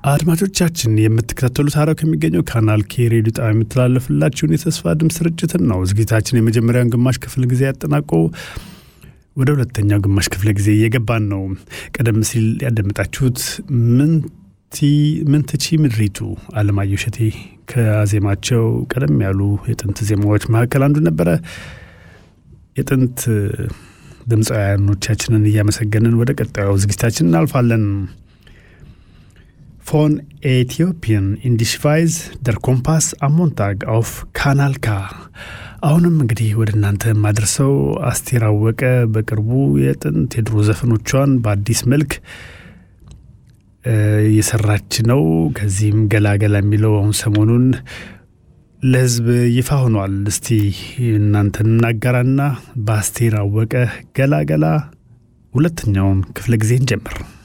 አድማጮቻችን የምትከታተሉት ሐረር ከሚገኘው ካናል ኬ ሬዲዮ ጣቢያ የምትላለፍላችሁን የተስፋ ድምፅ ስርጭትን ነው። ዝግጅታችን የመጀመሪያውን ግማሽ ክፍል ጊዜ ያጠናቆ ወደ ሁለተኛው ግማሽ ክፍለ ጊዜ እየገባን ነው። ቀደም ሲል ያደመጣችሁት ምንትቺ ምድሪቱ አለማየሁ እሸቴ ከዜማቸው ቀደም ያሉ የጥንት ዜማዎች መካከል አንዱ ነበረ። የጥንት ድምፃውያኖቻችንን እያመሰገንን ወደ ቀጣዩ ዝግጅታችን እናልፋለን። ፎን ኤቲዮፒያን ኢንዲሽቫይዝ ደር ኮምፓስ አሞንታግ አውፍ ካናል ካ። አሁንም እንግዲህ ወደ እናንተ የማደርሰው አስቴር አወቀ በቅርቡ የጥንት የድሮ ዘፈኖቿን በአዲስ መልክ እየሰራች ነው። ከዚህም ገላገላ የሚለው አሁን ሰሞኑን ለሕዝብ ይፋ ሆኗል። እስቲ እናንተን እናጋራና በአስቴር አወቀ ገላገላ ሁለተኛውን ክፍለ ጊዜ እንጀምር።